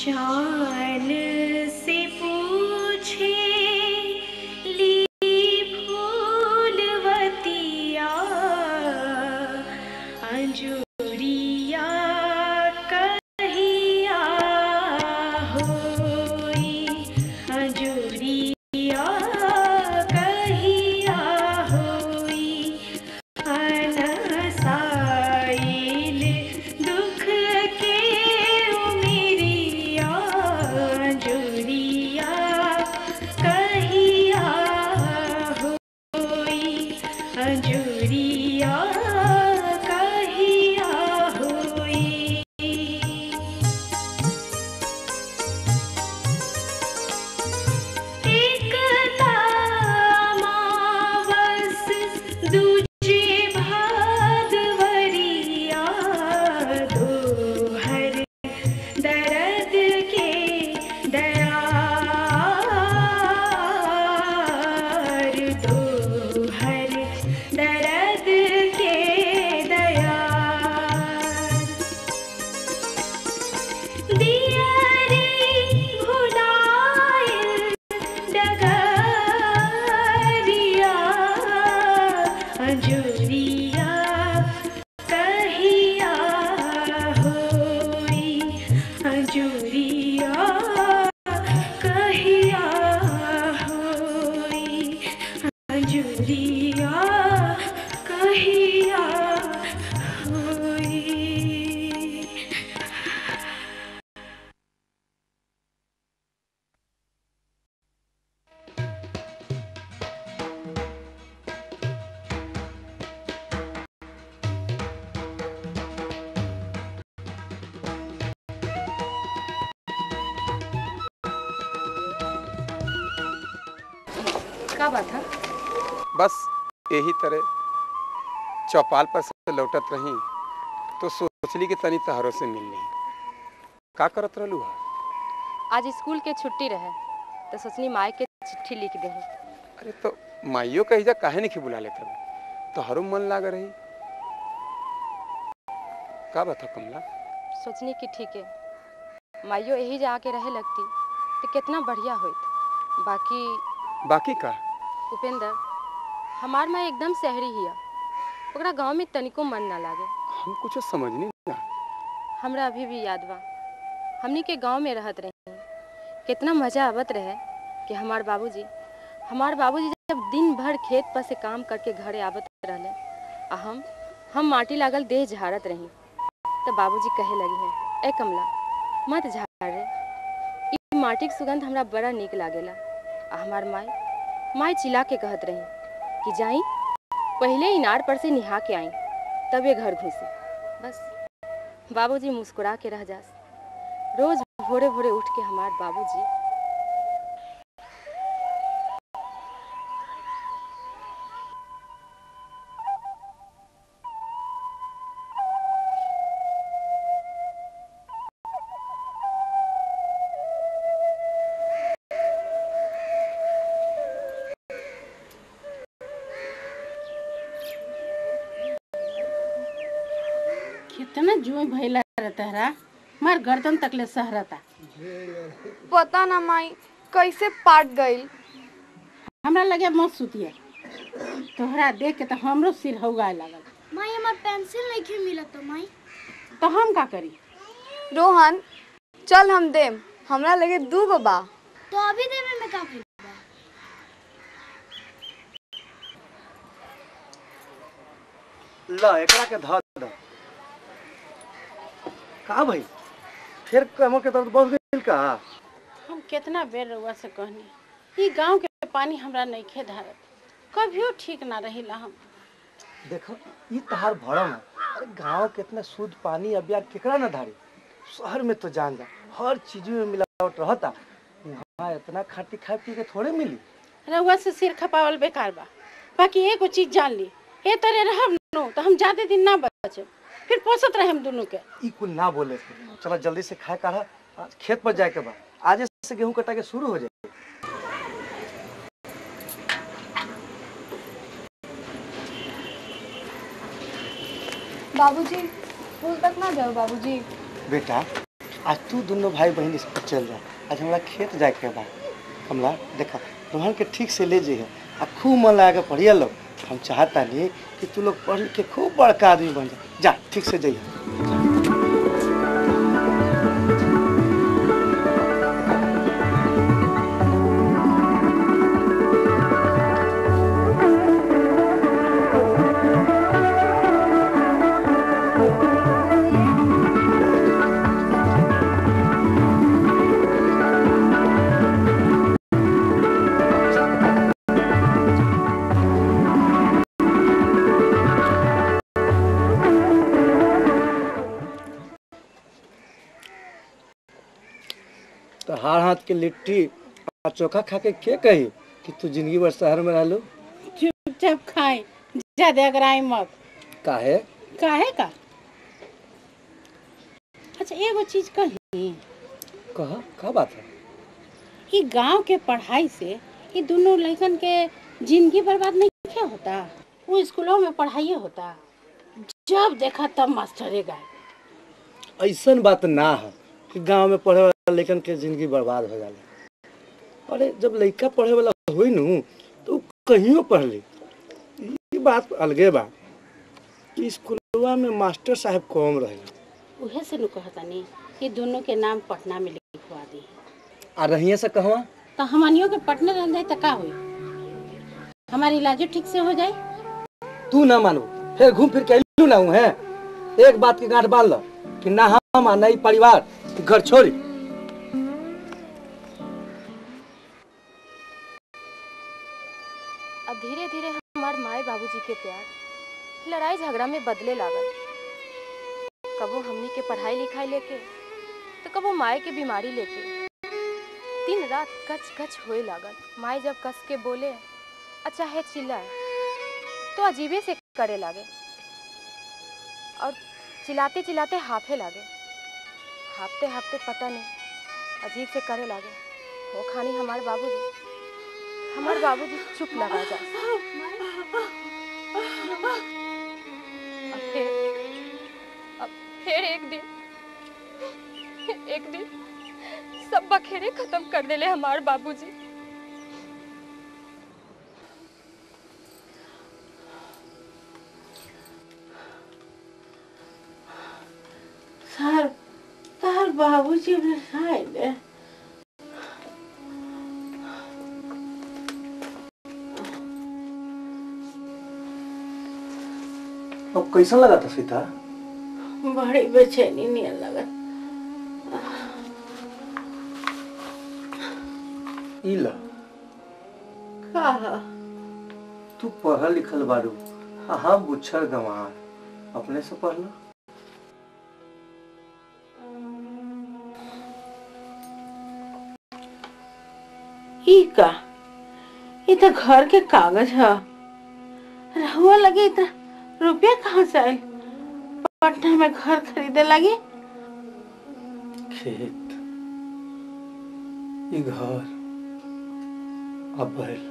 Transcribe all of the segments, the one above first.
चान से पूछे ली फूलवतिया अंजुरिया कहिया होई अंजुरिया कहिया होई अनसाइल दुख के उमिरिया जुरिया कहिया होई अंजुरिया कहिया होई एकता मावस दूजे भादवरिया दोहर दर्द के दयार दोहर दर्द के दयार दियारी भुलाइल डगरिया अंजुरिया कहिया होई अंजुरिया कहिया होई अंजुरिया कहिया होई का बात है बस यही तरह चौपाल पर से लौटत रही तो सोचली कि तनी तहरों से मिल ली का करत रहलू हा आज स्कूल के छुट्टी रहे तो सोचनी माई के चिट्ठी लिख दे अरे तो माइयो कही जा काहे नहीं बुला लेते तो हरो मन लाग रही का बता कमला सोचनी कि ठीक है माइयो यही जा आके रहे लगती तो कितना बढ़िया होइत बाकी बाकी का उपेंद्र हमार माँ एकदम शहरी हिया ओकरा गांव में तनिको मन ना लागे हम कुछ समझनी ना हमरा अभी भी याद बा हमनी के गांव में रहत रही कितना मजा आवत रहे कि हमार बाबूजी हमार बाबूजी जब दिन भर खेत पर से काम करके घरे आवत रहले आ हम हम माटी लागल देह झाड़त रही तो बाबूजी कहे लगी हैं ए कमला मत झाड़ रे ई माटी के सुगंध हमरा बड़ा नीक लागेला आ हमार माई माई चिल्ला के कहत रही कि जाई पहले इनार पर से निहा के आई तब ये घर घुसी बस बाबूजी मुस्कुरा के रह जास रोज भोरे भोरे उठ के हमार बाबूजी कितना जुए भैला तहरा मार गर्दन तकले सहरता पता ना माई कैसे पाट गईल हमरा लगे मत सुतिए तोहरा देख के तो हमरो सिर हौगाए लागल माई हमार पेंसिल नहीं खे मिलत माई तो हम का करी रोहन चल हम देम हमरा लगे दू गो बा तो अभी देवे में का भइल ल एकरा के ध द का भाई फिर कमर के दर्द बढ़ गइल का हम कितना बेर रउआ से कहनी ई गांव के पानी हमरा नहीं खे धारत कभियो ठीक ना रहिला हम देखो ई तहार भरम है अरे गांव के इतना शुद्ध पानी अब यार केकरा ना धारी शहर में तो जान जा हर चीज में मिलावट रहता वहाँ इतना खाटी खाए पी के थोड़े मिली रउआ से सिर खपावल बेकार बा बाकी एगो चीज जान ली ए तरह रहब नो तो हम ज्यादा दिन ना बचब फिर पोसत रहे हम दोनों के ई कुल ना बोले थे चलो जल्दी से खाए काढ़ा आज खेत पर जाए के बा आज से गेहूं कटा के शुरू हो जाए बाबूजी स्कूल तक ना जाओ बाबूजी बेटा आज तू दोनों भाई बहन स्कूल चल जा आज हमरा खेत जाए के बा कमला देखा रोहन के ठीक से ले जइहे आ खूब मन लगा के पढ़िया लोग हम चाहता नहीं कि तू लोग पढ़ के खूब बड़का आदमी बन जा जा ठीक से जइहे तो हार हाथ के लिट्टी आ चोखा खा के के कही कि तू जिंदगी भर शहर में रह लो चुपचाप खाए ज्यादा अगराई मत काहे काहे का अच्छा एगो चीज कही कहा का बात है कि गांव के पढ़ाई से ये दोनों लड़कन के जिंदगी बर्बाद नहीं क्या होता वो स्कूलों में पढ़ाई होता जब देखा तब मास्टरे गाय ऐसन बात ना है कि गांव में पढ़े वाला लड़कन के जिंदगी बर्बाद हो जाला अरे जब लड़का पढ़े वाला हुई नू तो उ कहियो पढ़ ली ये बात अलगे बा कि स्कूलवा में मास्टर साहब कम रहे उहे से नु कहतानी कि दोनों के नाम पटना में लिखवा दी आ रहिए से कहवा तो हमनियों के पटना रह जाए तो का हुई हमारी इलाजो ठीक से हो जाए तू ना मानो फिर घूम फिर के अइलू ना हूँ है एक बात की गांठ बांध लो कि ना हम आ ना ई परिवार कि घर छोड़ी अब धीरे धीरे हमार माए बाबूजी के प्यार लड़ाई झगड़ा में बदले लागल कबो हमनी के पढ़ाई लिखाई लेके तो कबो माए के बीमारी लेके दिन रात कच कच होए लागल माए जब कस के बोले आ चाहे चिल्लाए तो अजीबे से करे लागे और चिल्लाते चिल्लाते हाफे लागे हाफते हाफते पता नहीं अजीब से करे लागे वो खानी हमारे बाबूजी हमारे बाबूजी चुप लगा जा अब फिर अब फिर एक दिन एक दिन सब बखेरे खत्म कर देले हमारे बाबूजी सर तार बाबूजी ने खाए अब कैसा लगा था सीता बड़ी बेचैनी नहीं लगा ई ला का तू पढ़ल लिखल बारू आ हम बुच्छर गंवार अपने से पढ़ लो ई का ये तो घर के कागज है रहुआ लगे इतना रुपया कहाँ से आयल पटना में घर खरीदे लगी खेत ई घर अब बैल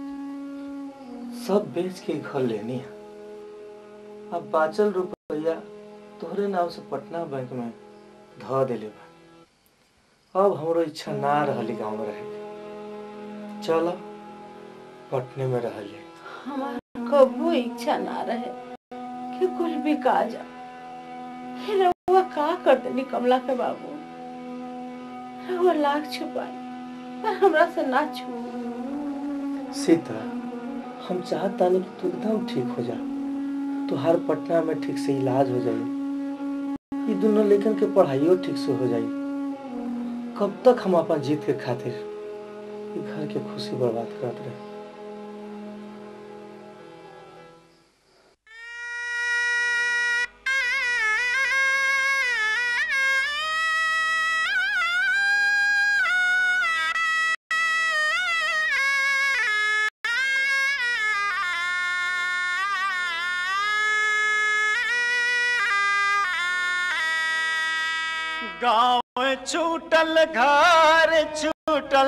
सब बेच के घर लेनी है अब बाचल रुपया तोहरे नाम से पटना बैंक में ध देले बा अब हमरो इच्छा ना रहली गाँव में रहे के। चल पटने में रह ले हमारा कबो इच्छा ना रहे कि कुछ भी का जा फिर रहुआ का कर देनी कमला के बाबू रहुआ लाख छुपाई पर हमरा से ना छू सीता हम चाहता नहीं कि तू एकदम ठीक हो जा तुहार पटना में ठीक से इलाज हो जाई ये दोनों लेकिन के पढ़ाइयो ठीक से हो जाई कब तक हम अपन जीत के खातिर ये घर के खुशी बर्बाद करत रहे गाँव छूटल घर छूटल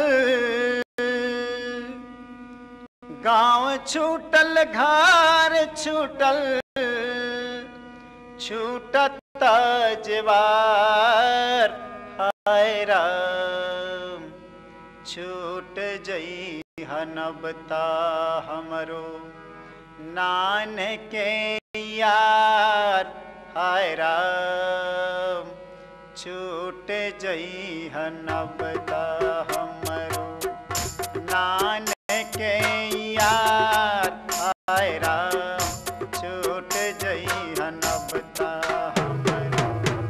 गाँव छूटल घर छूटल छूटत जवार हाय राम छूट जई हनबता हमरो नान के यार हाय राम छूट जई हनबता हमरो नान के यार हाय राम छूट जई हनबता हमरो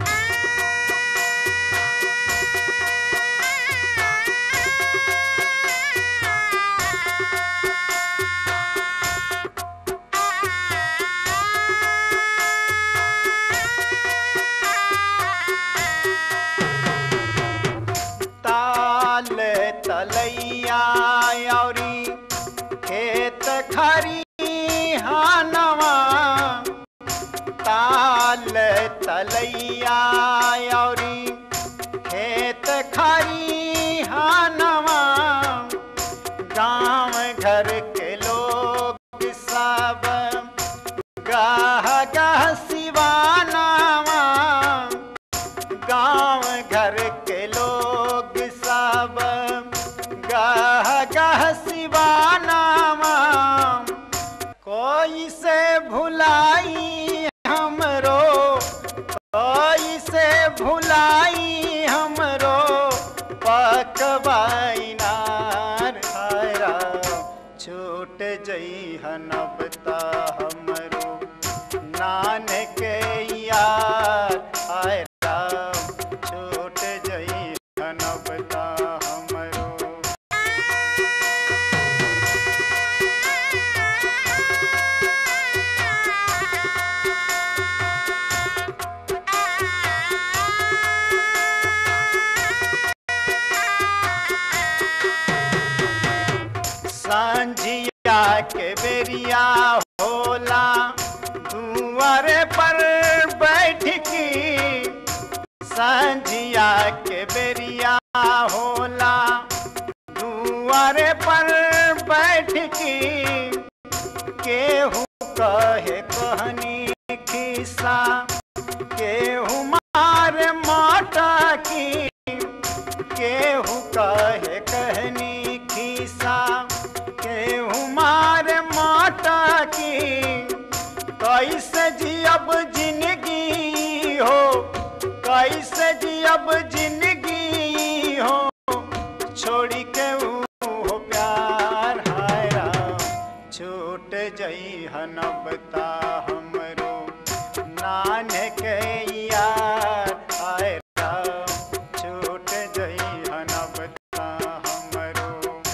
ताल तलैया औरी खेत खरी हानवा ताल तलैया औरी खेत खरी हानवा गांव घर के लोग सब गाह गाह सिवानावा गांव घर के लोग सब गाह गाह सिवानावा कोई से भुलाई हमरो कोई से भुलाई हमरो पकवाई नार हायरा छूट जई हनबता हमरो नान के यार हाय राम छूट जई हनबता हमरो सांझिया के बेरिया होला दुआर पर बैठ की सांझिया के बेरिया होला दुआर पर बैठ की केहू कहे कहनी खिस्सा केहू मार माटा की केहू कहे कहनी खिस्सा केहू मार माटा की कैसे जियब जिंदगी हो कैसे जियब जिंदगी हो छोड़ी के ऊ हो प्यार हाय राम छूट जई हनबता हमरो नान के यार हाय राम छूट जई हनबता हमरो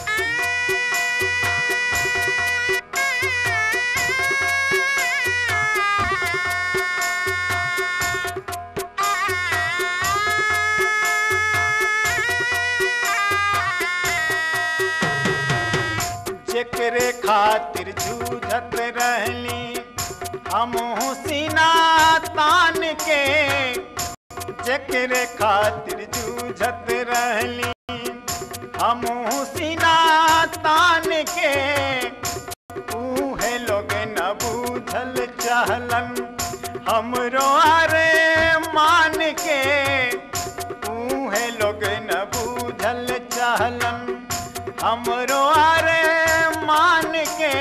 जेकरे खातिर जूझत रहली हम सीना तान के जेकरे खातिर जूझत रहली हम सीना तान के उहे लोग न बूझल चाहलन हमरो अरे मान के उहे लोग न बूझल चाहलन हमरो अरे मान के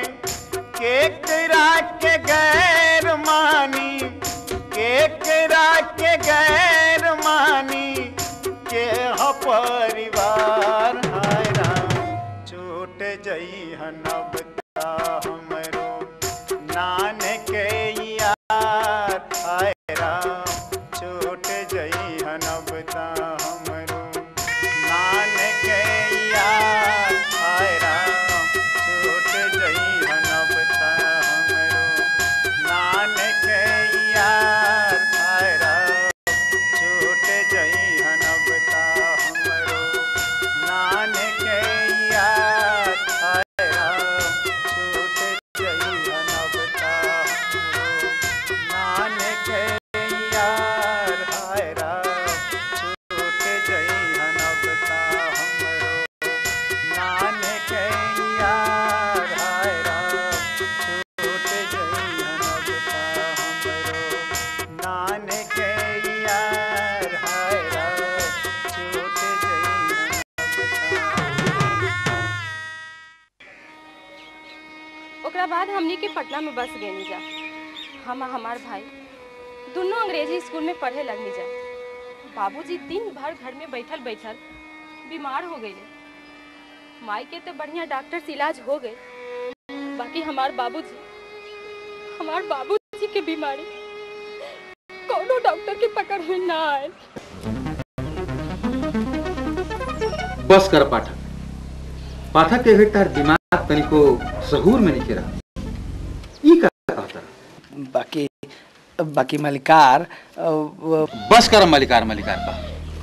केकरा के गैर मानी केकरा के गैर मानी के ह परिवार हाय राम छूट जई हनबता हमरो नान के यार हाय राम छूट जई हनबता हमरो नान के यार हाय राम छूट जई हनबता हमरो नान के यार हाय राम छूट जई हनबता हमरो नान ओकरा बाद हमनी के पटना में बस गए जा हम आ हमार भाई दोनों अंग्रेजी स्कूल में पढ़े लगनी जा बाबूजी दिन भर घर में बैठल बैठल बीमार हो गए माई के तो बढ़िया डॉक्टर से इलाज हो गए बाकी हमार बाबूजी हमार बाबूजी के बीमारी कोनो डॉक्टर के पकड़ में ना आए बस कर पाठक पाठक के तार दिमाग तनिको सहूर में नहीं रहा ई का कहता बाकी बाकी मलिकार अ, वो- बस कर मलिकार मलिकार का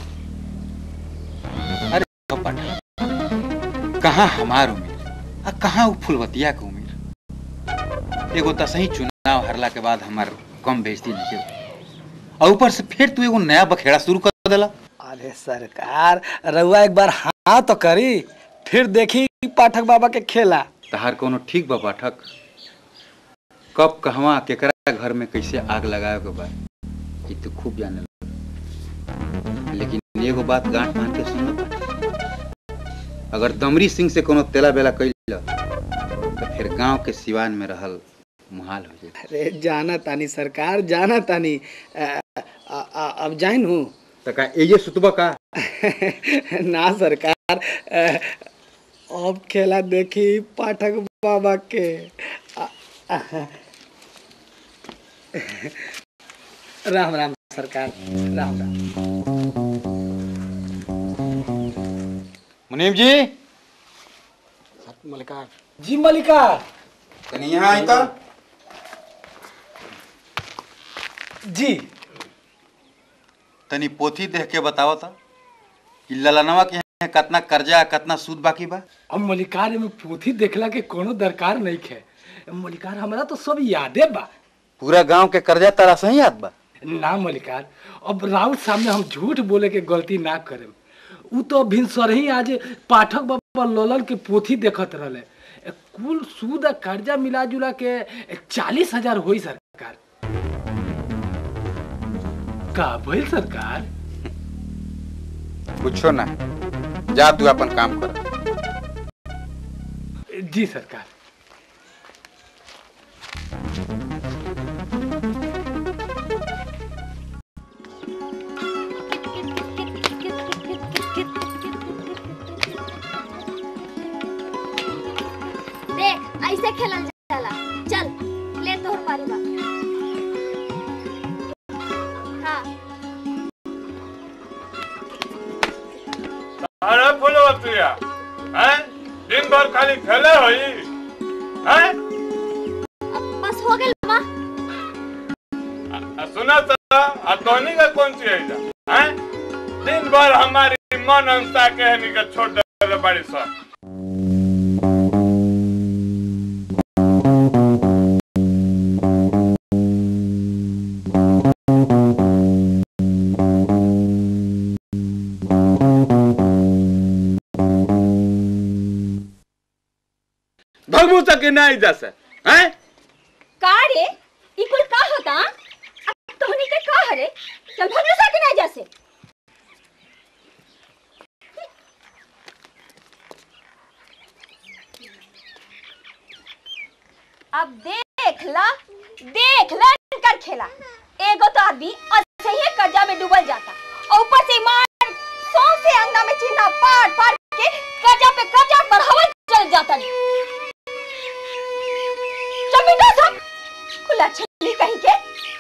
अरे ओ पाठक कहाँ हमार उम्र आ कहाँ वो फुलवतिया के उम्र एगो तसही चुनाव हारला के बाद हमार कम बेइज्जती नहीं और ऊपर से फिर तू एगो नया बखेड़ा शुरू कर देला अरे सरकार रउआ एक बार हाँ तो करी फिर देखी पाठक बाबा के खेला तहार कोनो ठीक बा पाठक कब कहवा केकरा घर में कैसे आग लगाए के बा ई तो खूब जाने लगा। लेकिन एगो बात गांठ बांध के सुन लो पाठक अगर दमरी सिंह से कोनो तेला बेला कैल तो फिर गांव के सिवान में रहल मुहाल हो जाए अरे जाना तानी सरकार जाना तानी अ, अ, अ, अब जाइन हूँ तो का एजे सुतबा का ना सरकार अ, अब खेला देखी पाठक बाबा के अ, अ, राम राम सरकार राम राम मुनीम जी मलिकार जी मलिकार तनी यहाँ आई तो जी तनी पोथी देख के बताओ तो कि ललनवा के यहाँ कितना कर्जा कितना सूद बाकी बा अब मलिकार में पोथी देखला के कोनो दरकार नहीं है मलिकार हमरा तो सब यादे बा पूरा गांव के कर्जा तारा सही याद बा ना मलिकार अब राउत सामने हम झूठ बोले के गलती ना करेम उ तो भिनसर ही आज पाठक बाबा ललन के पोथी देखत रहले ए, कुल सूद आ कर्जा मिला जुला के चालीस हजार होई सरकार का भइल सरकार कुछो ना जा तू अपन काम कर जी सरकार देख ऐसे खेलल जाला चल ले तोहर पारी बा हाँ अरे फुलवतिया हैं दिन भर खाली खेले होई हैं अब बस हो गेल बा आ, सुना तो आ तोहनी का कौन सी है जा हैं दिन भर हमारी मन अंसा के हनी का छोड़ दे बड़ी सा भगमू तक नहीं जा से हैं का रे ई कुल का होता अब तोहनी के का हरे चल भरोसा के ना जैसे अब देख ला देख ला कर खेला एगो तो आदमी ऐसे ही कर्जा में डूबल जाता और ऊपर से ईमान सौ से अंगना में चिन्ह पार पार के कर्जा पे कर्जा बढ़ावल चल जाता चल बेटा सब खुला छली कहीं के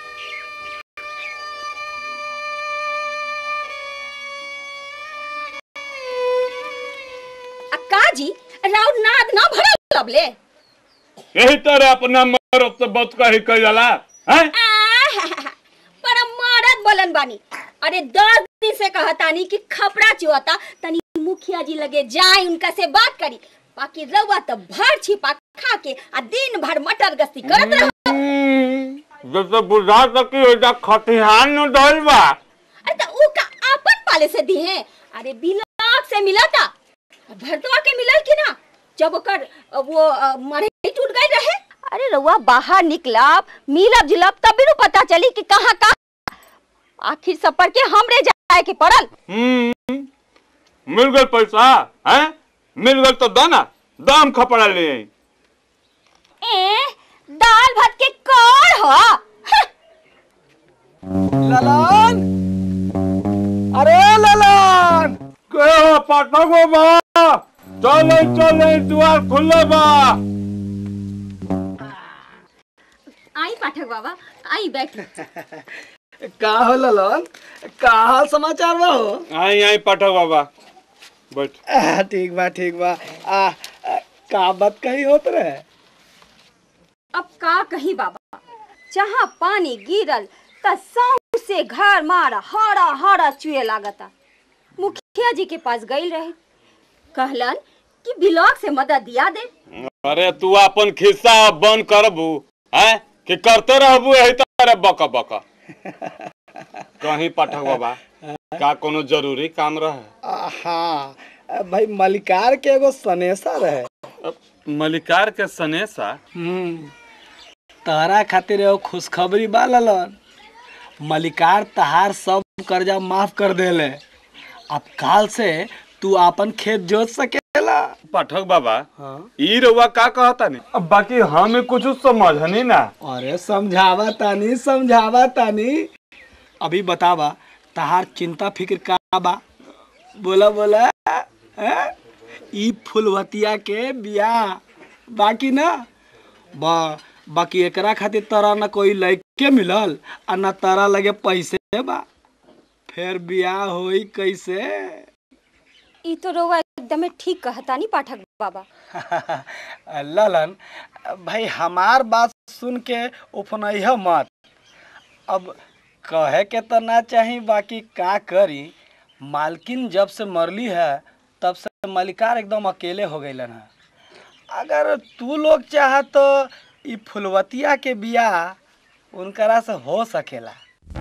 अक्का जी राउर नाद ना भरल लबले यही तरह अपना मरद से बच कर ही कह जाला हैं पर मरद बोलन बानी अरे दस दिन से कहतानी कि खपड़ा चुआता तनी मुखिया जी लगे जाए उनका से बात करी बाकी रउआ तो भर छिपा खा के आ दिन भर मटर गस्ती करत रह जैसे बुझा सकी हो जा खतिहान न डल बा अरे तो ऊ का आपन पाले से दी है अरे बिलाक से मिला था भरतवा के मिलल कि ना जब ओकर अ, वो अ, मरई टूट गई रहे अरे रउआ बाहर निकलब मिलब जुलब तभी नु पता चली कि कहाँ कहाँ आखिर सफर के हमरे जाए के पड़ल हम्म मिल गल पैसा हैं मिल गल तो दो ना दाम खपड़ा ले आई ए दाल भात के कौन हो ललन अरे ललन के हो पाठक बाबा चले चले द्वार खुले बा आई पाठक बाबा आई बैठ का हो ललन का हाल समाचार बा हो आई आई पाठक बाबा बैठ आ, ठीक बा ठीक बा आ, आ का बात कही होत रहे अब का कही बाबा जहाँ पानी गिरल त सौ से घर मारा हरा हरा चुए लागता मुखिया जी के पास गई रहे कहलन कि ब्लॉक से मदद दिया दे अरे तू अपन खिस्सा अब बंद करबू हैं कि करते रहबू यही तरह बका बका कहीं पाठक बाबा का कोनो जरूरी काम रहे आ, हाँ भाई मलिकार के एगो सनेसा रहे मलिकार के सनेसा हम्म तारा खातिर एगो खुशखबरी बा ललन मलिकार तहार सब कर्जा माफ कर देले अब काल से तू अपन खेत जोत सकेला पाठक बाबा हाँ ई रउआ का कहता नहीं अब बाकी हमें कुछ समझनी ना अरे समझावा तानी समझावा तानी अभी बतावा तहार चिंता फिक्र का बा बोला बोला हैं? ई फुलवतिया के बियाह बाकी ना बा बाकी एकरा खातिर तोरा न कोई लड़के मिलल आ न तारा लगे पैसे बा फिर बियाह होई कैसे ई तो रोवा एकदमे ठीक कहता नहीं पाठक बाबा ललन भाई हमार बात सुन के उफनैह मत अब कहे के तो ना चाही बाकी का करी मालकिन जब से मरली है तब से मलिकार एकदम अकेले हो गईलन है अगर तू लोग चाह तो ई फुलवतिया के बियाह उनकरा से हो सकेला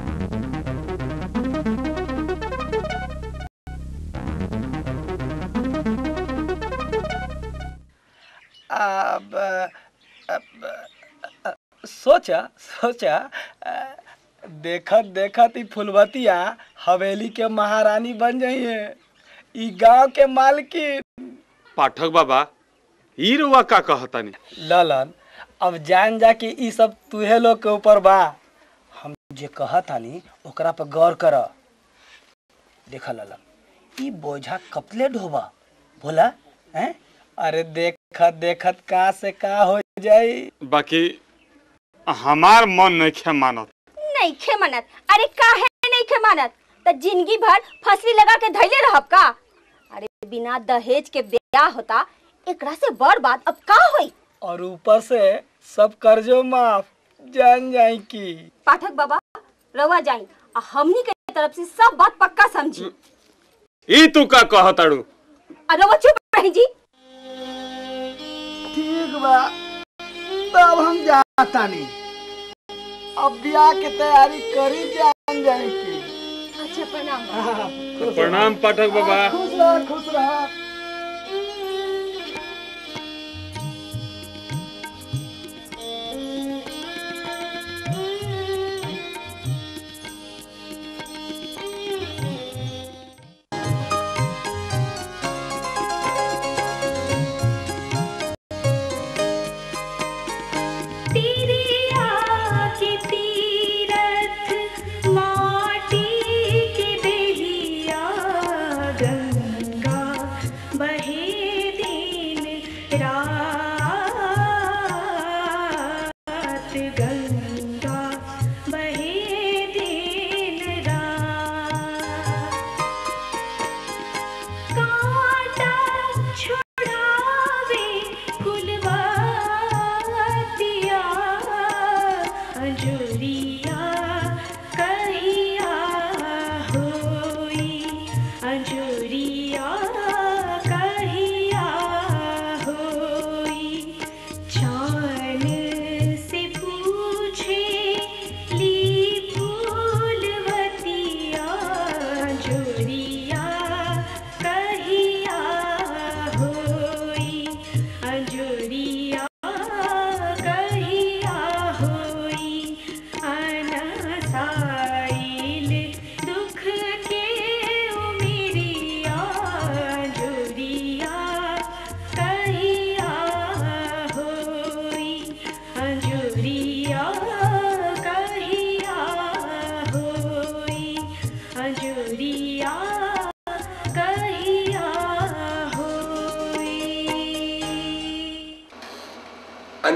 अब अब, अ, सोचा सोचा अ, देखत देखत ई फुलवतिया हवेली के महारानी बन जाइए ई गांव के मालकिन पाठक बाबा ई रउआ का कहता नहीं ललन अब जान जा कि ई सब तुहे लोग के ऊपर बा हम जे कहत हनी ओकरा पर गौर कर देख ललन ई बोझा कपले ढोबा बोला हैं अरे देखत देखत का से का हो जाई बाकी हमार मन नहीं खे मानत नहीं खे मनत अरे काहे नहीं खे मानत त जिंदगी भर फसली लगा के धैले रहब का अरे बिना दहेज के ब्याह होता एकरा से बड़ बात अब का होई और ऊपर से सब कर्जो माफ जान जाई की पाठक बाबा रवा जाई आ हमनी के तरफ से सब बात पक्का समझी ई तू का कहताड़ू आ रवा चुप रही जी ठीक बा तब हम जाता नहीं अब ब्याह के तैयारी करी जान जाए की अच्छा प्रणाम तो प्रणाम पाठक बाबा खुश रह खुश रह तेरे आके तीरथ माटी के देहिया गंगा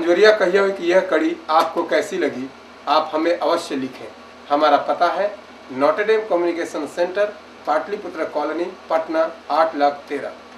अंजोरिया कहिए कि यह कड़ी आपको कैसी लगी आप हमें अवश्य लिखें हमारा पता है Notre Dame communication centre Pataliputra colony Patna आठ लाख तेरह